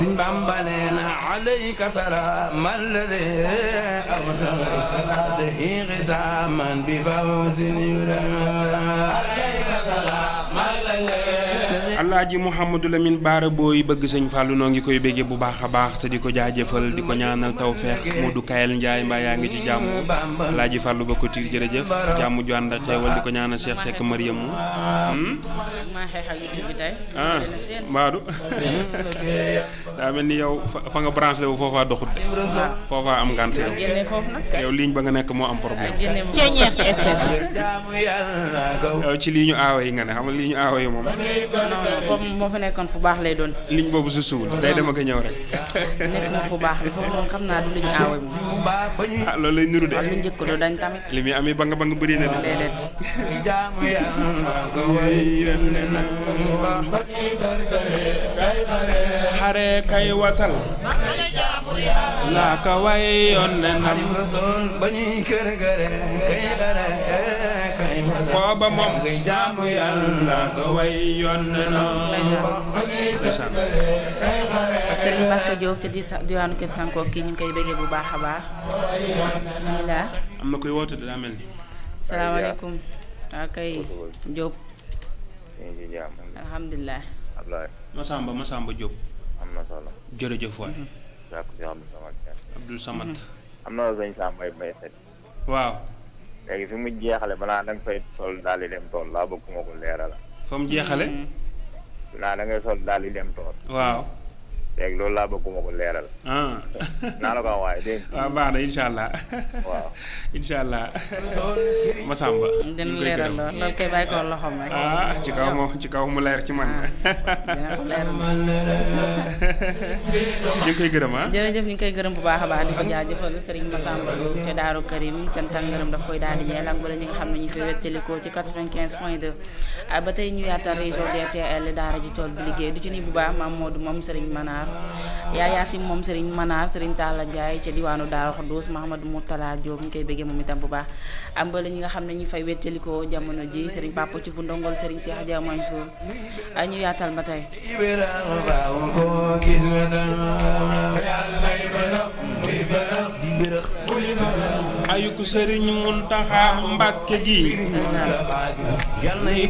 Bamba neena alayka salaam alladi awdahi xitaaman bi fawzin alaaji Mouhamadou Lamine Baara booy bëgg sëñ Fallou noo ngi koy béggee bu baax a baax te di ko jaajëfal di ko ñaanal tawfeex Modou Kayel Ndiaye mbaa yaa ngi ci jàmm alaaji Fallou ba ko tiir jërëjëf jàmm ju ànd ak xeewal di ko ñaanal Cheikh Seck Mariamu maa xeex ak YouTube bi tey. ah Mbadou daa mel ni yow fa fa nga branché wu foofaa doxut de foofaa am ngànt yow génne foofu nag. yow ligne ba nga nekk moo am problème génne moom. yow ci lii ñu aawa yi nga ne xam nga lii ñu aawa yi moom non non foofu moo fa nekkoon fu baax lay doon. ligne boobu su suul day dem ak a ñëw rek nekk na fu baax bi foofu moom xam naa du lu ñu aawe moom. ah loolu lay niru de ak lu njëkk do dañ tamit. li muy amee ba nga ba nga bëri na de déedéet. xare kay wasal laa ka way yoon ne nam booba moom jaamu yàlla ka way yoon ne nam ndeysaan Serigne Mbacke Diop te di sa diwaanu Kër Sanko kii ñu ngi koy béggee bu baax a baax. bisimilah. am na koy woote de daa mel ni salaamaaleykum. waa kay Diop. ñu ngi ci jàmm alhamdulilah. Ablaye Masamba Masamba Diop am na solo jërëjëf waay jàkk si Abdou Samad Kane Abdul Samad am na sëñ Sam Mbaye Mbaye set waaw léegi fi mu jeexale balaa da nga fay sol daal di dem tool laa bëgg ma ko leeral fa mu jeexale naa da ngay sol daal di dem tool waaw léegi loolu laa bëgg ma ko leeral ah naa la ko wax waaye dégg nga waaw baax na incha allah waaw incha allah Masamba ñu dina ngi koy leeral gërëm lool loolu kay bàyyi ko loxoom rek. ah ci kaw mo ci kaw mu leer ci man dina ko leeral. ñu ngi koy gërëm ah jërëjëf ñu ngi koy gërëm bu baax a baax di ko jaajëfal Serigne Massamba Diop ca Daaru Karim cant ak ngërëm daf koy daal di ñeel ak bala ñi nga xam ne ñu fi wéttalikoo ci 95 point 2 ah ba tey ñu yaatal réseau DTL daara ji tool bi liggéey du ci ni bu baax maam Modou moom Serigne Manar yaa Yaasim moom Serigne Manar Serigne Talla Ndiaye ca diwaanu Daaru Xuddoos Mahamadou Moutala Diop ñu koy bëggee moom itam bu baax am bala ñi nga xam ne ñu fay wéttalikoo jamono ji Serigne Papa ci bu ndongol Serigne Cheikh Dia Mansour ah ñu yaatal ba tey ayuku sëriñ Muntaxa Mbàkke gi yal na